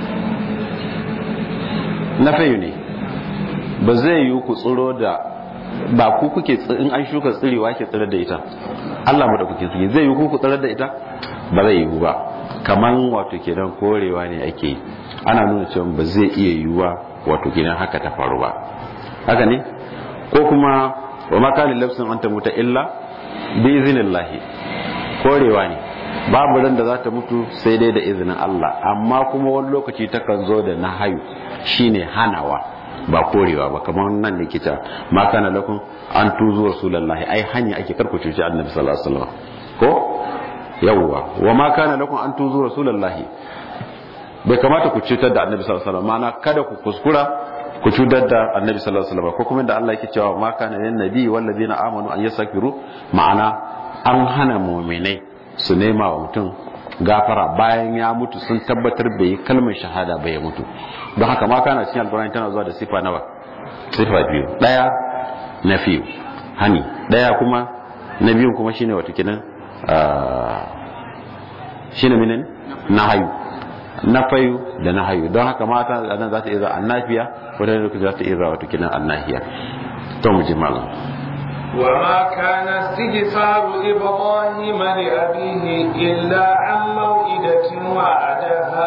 Speaker 2: nafiyu ne ba zai yi ku tsiro da ba ku kuke in an shuka tsirewa ke tsirar da ita Allah mu da kuke tsiri zai yi ku ku tsirar da ita ba zai yi ba kaman wato kenan korewa ne ake yi ana nuna cewa ba zai iya yiwuwa wato kenan haka ta faru ba haka ne ko kuma wa ma kana lafsin anta muta illa bi iznillahi korewa ne babu ran da za ta mutu sai dai da izinin Allah amma kuma wani lokaci takan zo da nahayu shine hanawa ba korewa ba kamar nan da kita ma kana lakum an tuzu rasulullahi ai hanya ake karku cuci annabi sallallahu alaihi wasallam ko yawwa wa ma kana lakum an tuzu rasulullahi bai kamata ku cutar da annabi sallallahu alaihi wasallam ma'ana kada ku kuskura ku cutar da annabi sallallahu alaihi wasallam ko kuma da Allah yake cewa ma kana lin nabi wal ladina amanu an yasakiru ma'ana an hana mu'minai su nema wa mutum gafara bayan ya mutu sun tabbatar bai yi kalmar shahada bai mutu don haka ma kana cikin alkurani tana zuwa da sifa nawa sifa biyu daya na fiye hani daya kuma na biyun kuma shine wato kinan shine minin na hayu na fayu da na hayu don haka mata nan za ta iya za annafiya wadda lokaci za ta iya za wato kinan annahiya to mu ji malam
Speaker 1: وما كان استغفار إبراهيم لأبيه إلا عن موئدة وعدها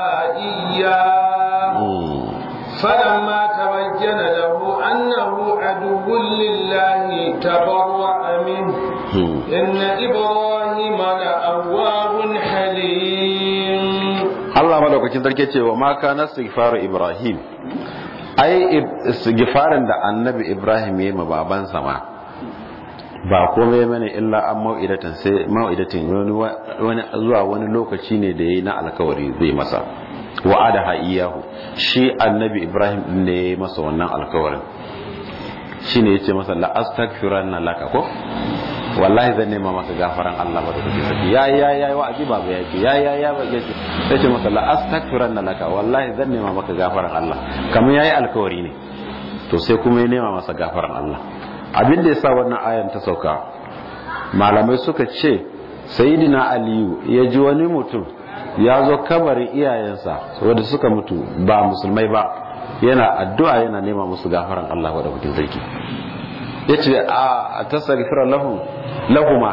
Speaker 1: إياه فلما تبين له أنه عدو لله تبرأ منه إن إبراهيم لأواه حليم
Speaker 2: الله مدوكاkin sarki ce wa ma kana istighfaru Ibrahim ai istighfarin da annabi Ibrahim ya yi ma babansa ma ba komai mana illa an mau'idatan sai mau'idatin wani zuwa wani lokaci ne da yayi na alkawari zai masa wa'ada ha iyahu shi annabi ibrahim din ne yayi masa wannan alkawarin shine yace masa la astaghfiranna laka ko wallahi zan nema maka gafaran Allah ba da kake saki ya ya ya wa'azi ba ya ce ya ya ya ba ya ce sai ce masa la astaghfiranna laka wallahi zan nema maka gafaran Allah kamar yayi alkawari ne to sai kuma ya nema masa gafaran Allah abin da ya sa wannan ayan ta sauka malamai suka ce sayidina aliyu ya ji wani mutum ya zo kabarin iyayensa wadda suka mutu ba musulmai ba yana addu'a yana nema musu gafaran Allah wadda mutum sarki ya ce a tasarifira lahuma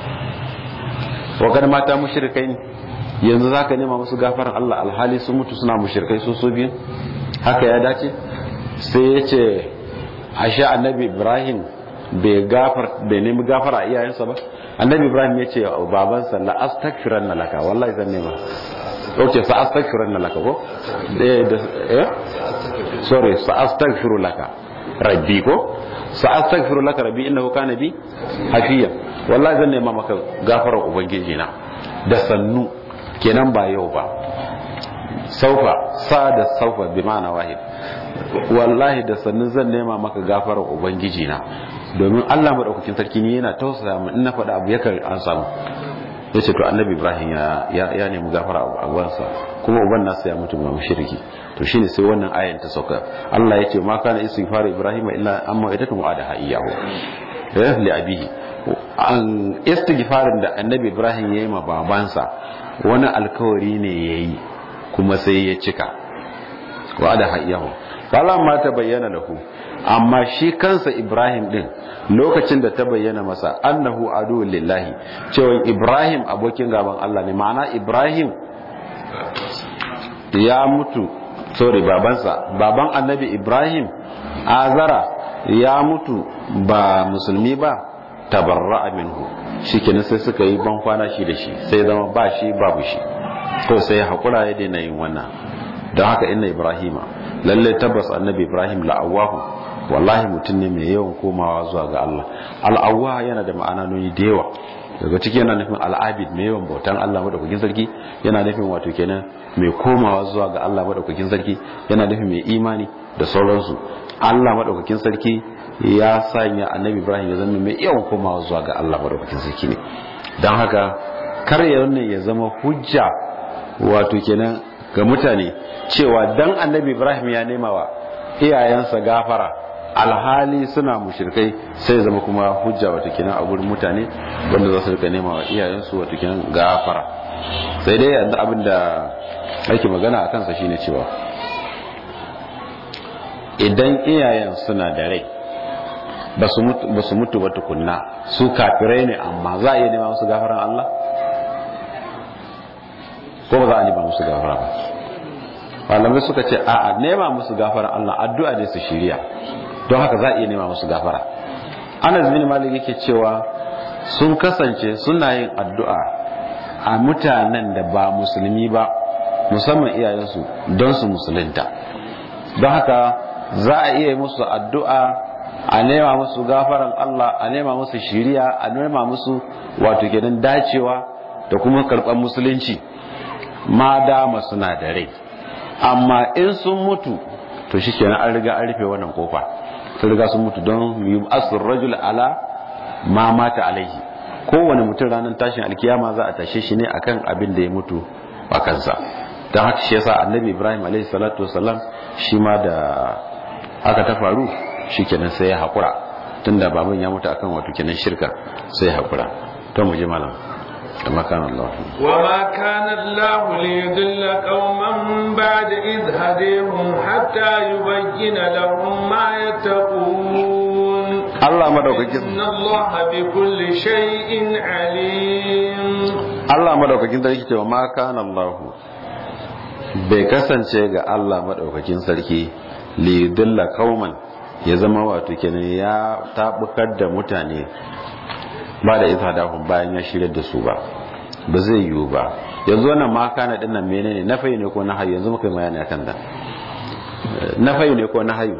Speaker 2: wa gani mata mushrikai ne yanzu za ka nema musu gafaran Allah alhali sun mutu suna mushrikai su su biyu haka ya dace sai ya ce ashe annabi ibrahim bai gafar bai nemi gafara a iyayensa ba annabi ibrahim ya ce wa babansa la astaghfiranna laka wallahi zan nema okay sa astaghfiranna laka ko eh da eh sorry sa astaghfiru laka rabbi ko sa astaghfiru laka rabbi innahu kana bi hafiya wallahi zan nema maka gafarar ubangiji na da sannu kenan ba yau ba saufa sa da saufa bi ma'ana wahid wallahi da sannu zan nema maka gafarar ubangiji na domin Allah madaukakin sarki ne yana tausaya mu in na faɗa abu yakan an samu yace to annabi ibrahim ya ya nemi gafara a ubansa kuma uban nasa ya mutu ba mushriki to shine sai wannan ayan ta sauka Allah yace ma kana istighfar ibrahim illa amma idatu wa'ada iyahu eh li abihi an istighfarin da annabi ibrahim yayi ma babansa wani alkawari ne yayi kuma sai ya cika wa'ada iyahu ma ta bayyana lahu amma shi kansa ibrahim din lokacin da ta bayyana masa annahu adu lillahi cewa ibrahim abokin gaban Allah ne ma'ana ibrahim ya mutu sorry babansa baban annabi ibrahim azara ya mutu ba musulmi ba tabarra'a minhu shikenan sai suka yi ban kwana shi da shi sai zama ba shi babu shi to sai hakura ya daina yin wannan don haka inna ibrahima lalle tabbas annabi ibrahim la'awahu wallahi mutum ne mai yawan komawa zuwa ga Allah al'awwa yana da ma'ananoni da yawa daga ciki yana nufin al'abid mai yawan bautan Allah madaukakin sarki yana nufin wato kenan mai komawa zuwa ga Allah madaukakin sarki yana nufin mai imani da sauransu Allah madaukakin sarki ya sanya annabi ibrahim ya zama mai yawan komawa zuwa ga allah madaukakin sarki ne don haka kar ya wannan ya zama hujja wato kenan ga mutane cewa dan annabi ibrahim ya nema wa iyayensa gafara alhali suna mushrikai sai zama kuma hujja wato kenan a gurin mutane wanda za su rika nema wa iyayensu wato kenan gafara sai dai yanzu abin da ake magana a kansa shine cewa idan iyayen suna da rai ba su mutu ba tukunna su kafirai ne amma za a iya nema musu gafaran Allah ko ba za a nema musu gafara ba malamai suka ce a nema musu gafaran Allah addu'a ne su shirya don haka za a iya nema musu gafara anas bin malik yake cewa sun kasance suna yin addu'a a mutanen da ba musulmi ba musamman iyayensu don su musulunta don haka za a iya musu addu'a a nema musu gafaran Allah a nema musu shiriya a nema musu wato kenan dacewa da kuma karɓar musulunci ma dama suna da rai amma in sun mutu to shi kenan an riga an rufe wannan kofa sun riga sun mutu don yi asir rajul ala ma mata alaihi kowane mutum ranar tashin alkiyama za a tashe shi ne akan abin da ya mutu a kansa don haka shi yasa annabi ibrahim alaihi salatu wasalam shi ma da haka ta faru shi kenan sai ya haƙura tun da baban ya mutu akan wato kenan shirka sai ya haƙura to mu ji malam وما كان الله
Speaker 1: وما كان الله ليضل قوما بعد إذ هديهم حتى يبين لهم ما يتقون
Speaker 2: الله مدوكاكين
Speaker 1: إن الله بكل شيء عليم
Speaker 2: الله مدوكاكين sarki cewa ma kana Allah bai kasance ga Allah madaukakin sarki li dilla qauman ya zama wato kenan ya tabukar da mutane ba da izhadahum bayan ya shirya da su ba ba zai yiwu ba yanzu wannan ma kana din nan menene na fayi ne ko na hayu yanzu muka yi bayani akan da na fayi ne ko na hayu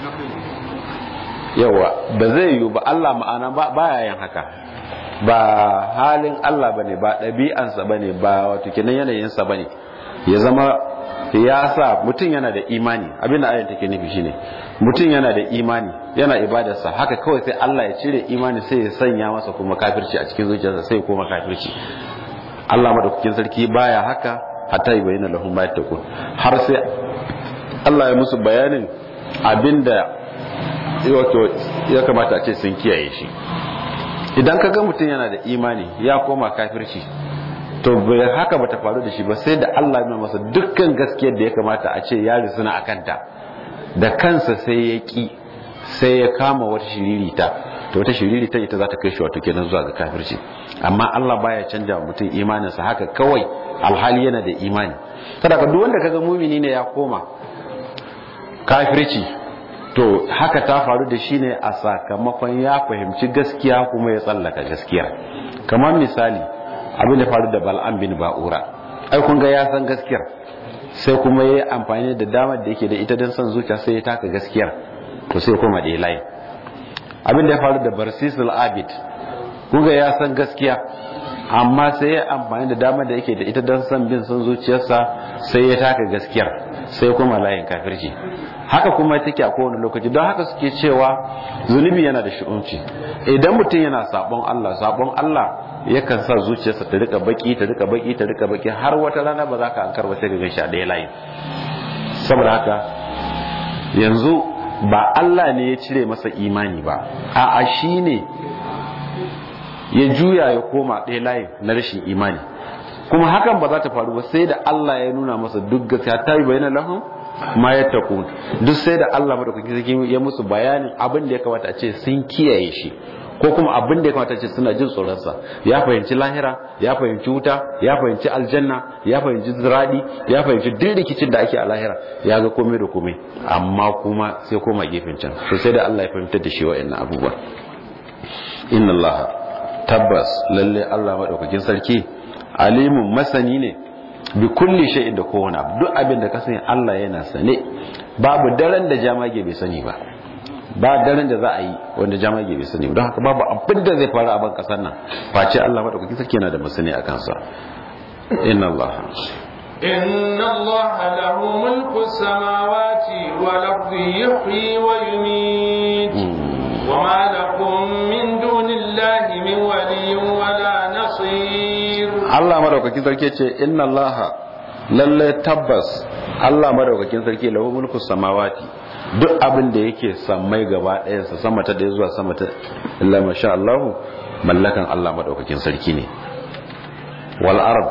Speaker 2: yawa ba zai yiwu ba Allah ma'ana baya yin haka ba halin Allah bane ba ɗabi'ansa bane ba wato kenan yanayinsa bane ya zama ya sa mutum yana da imani abinda ayan take nufi shine mutum yana da imani yana ibadarsa haka kawai sai Allah ya cire imani sai ya sanya masa kuma kafirci a cikin zuciyarsa sai kuma kafirci Allah madaukakin sarki baya haka hatta yi bayyana lahum ma yattaqun har sai Allah ya musu bayanin abinda wato ya kamata a ce sun kiyaye shi idan ka ga mutum yana da imani ya koma kafirci to bai haka bata faru da shi ba sai da Allah ya masa dukkan gaskiyar da ya kamata a ce ya risuna a kanta da kansa sai ya ki sai ya kama wata shiririta to wata shiririta ita za ta kai shi wato kenan zuwa ga kafirci amma Allah baya canja wa mutum imaninsa haka kawai alhali yana da imani kada ka duk wanda kaga mumini ne ya koma kafirci to haka ta faru da shi ne a sakamakon ya fahimci gaskiya kuma ya tsallaka gaskiya kamar misali abin da faru da bal'am bin ba'ura ai kun ga ya san gaskiyar sai kuma ya yi amfani da damar da yake da ita don son zuciya sai ya taka gaskiyar to sai kuma da layi abin da ya faru da barsisul abid kun ga ya san gaskiya amma sai ya amfani da damar da yake da ita don son bin son zuciyarsa sai ya taka gaskiyar sai kuma layin kafirci haka kuma take a kowane lokaci don haka suke cewa zunubi yana da shi'unci idan mutum yana sabon Allah sabon Allah yakan sa zuciyarsa ta rika baki ta rika baki ta rika baki har wata rana ba za ka ankar ba sai ka gan shi a ɗaya layi saboda haka yanzu ba Allah ne ya cire masa imani ba a'a shi ne ya juya ya koma ɗaya layin na rashin imani kuma hakan ba za ta faru ba sai da Allah ya nuna masa duk gaskiya ta yi bayanan lahun ma ya taku duk sai da Allah madaukakin sarki ya musu bayanin abin da ya kamata a ce sun kiyaye shi ko kuma abin da ya kamata ce suna jin tsoronsa ya fahimci lahira ya fahimci wuta ya fahimci aljanna ya fahimci ziradi ya fahimci duk rikicin da ake a lahira ya ga komai da komai amma kuma sai koma gefen can to sai da Allah ya fahimtar da shi wa'annan abubuwa inna Allah tabbas lalle Allah madaukakin sarki alimun masani ne bi kulli shay'in da kowane abu duk abin da ka sani Allah yana sane babu daren da jamage bai sani ba ba daren da za a yi wanda jamage bai sani don haka babu abin da zai faru a ban kasar nan face Allah madaukakin sarki yana da masani a kansa inna Allah
Speaker 1: إن الله له ملك السماوات والأرض يحيي ويميت وما لكم من دون الله من ولي ولا نصير
Speaker 2: Allah madaukakin sarki ce inna Allah lalle tabbas Allah madaukakin sarki lahu mulku samawati duk abin da yake sammai gaba ɗayan sa sama ta ɗaya zuwa sama ta illa masha Allah mallakan Allah madaukakin sarki ne wal ard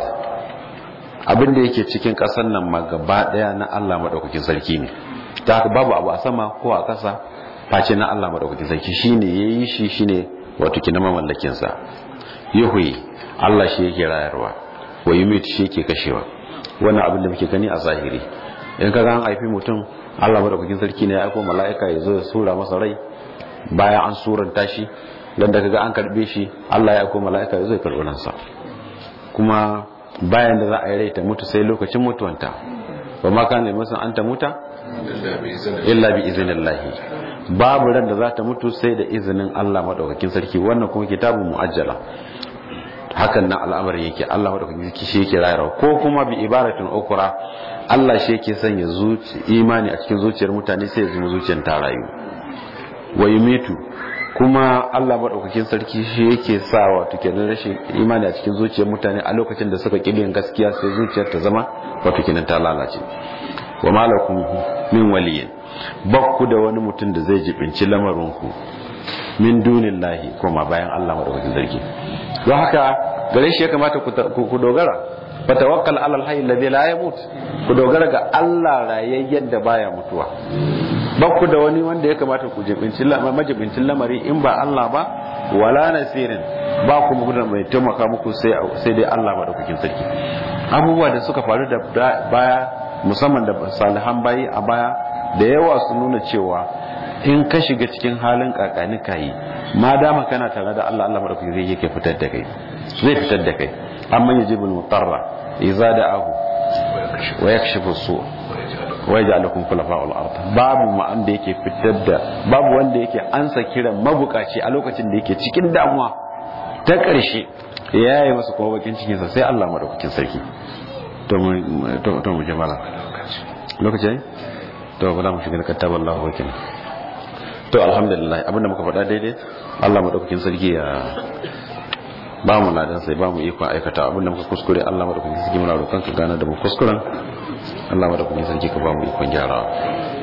Speaker 2: abin da yake cikin ƙasar nan ma gaba ɗaya na Allah madaukakin sarki ne ta haka babu abu a sama ko a ƙasa face na Allah madaukakin sarki shine yayi shi shine wato kina mamallakin sa yuhi Allah shi yake rayarwa wa yumit shi yake kashewa wannan abin da muke gani a zahiri in kaga an haifi mutum Allah madaukakin sarki ne ya aiko mala'ika ya zo ya sura masa rai bayan an suranta shi dan da kaga an karbe shi Allah ya aiko mala'ika ya zo ya karbi ransa kuma bayan da za a yi rai ta mutu sai lokacin mutuwanta ba ma kana masa an ta muta illa bi iznillahi babu ran da za ta mutu sai da izinin Allah madaukakin sarki wannan kuma kitabun muajjala hakan nan al'amarin yake Allah madaukakin sarki shi yake rayarwa ko kuma bi ibaratin ukra Allah shi yake sanya zuci imani a cikin zuciyar mutane sai ya zama zuciyar ta rayu wa yumitu kuma Allah madaukakin sarki shi yake sa wato kenan rashin imani a cikin zuciyar mutane a lokacin da suka kibin gaskiya sai zuciyar ta zama wato kenan ta lalace wa malakum min waliyin bakku da wani mutum da zai jibinci lamarinku min dunillahi kuma bayan Allah madaukakin sarki don haka gare shi ya kamata ku dogara fa tawakkal alal hayy alladhi la yamut ku dogara ga Allah rayayyen da baya mutuwa bakku da wani wanda ya kamata ku jibinci majibincin lamari in ba Allah ba wala nasirin ba ku mu mai taimaka muku sai sai dai Allah madaukakin sarki abubuwa da suka faru da baya musamman da salihan bayi a baya da yawa su nuna cewa in ka shiga cikin halin kakani kayi ma dama kana tare da Allah Allah madaukakin zai yake fitar da kai zai fitar da kai amma yajibul mutarra idza da'ahu wa yakshifu su wa yaj'alukum khulafa'ul ard babu ma da yake fitar da babu wanda yake ansa kiran mabukaci a lokacin da yake cikin damuwa ta ƙarshe ya yi masa kuma bakin cikinsa sai Allah madaukakin sarki to mu jama'a lokaci to ba za mu shiga kattabar Allah wakil to alhamdulillah abinda muka faɗa daidai Allah madaukakin sarki ya ba mu ladan sai ba mu ikon aikata abinda muka kuskure Allah madaukakin sarki muna roƙon ka gane da mu kuskuren Allah madaukakin sarki ka ba mu ikon gyarawa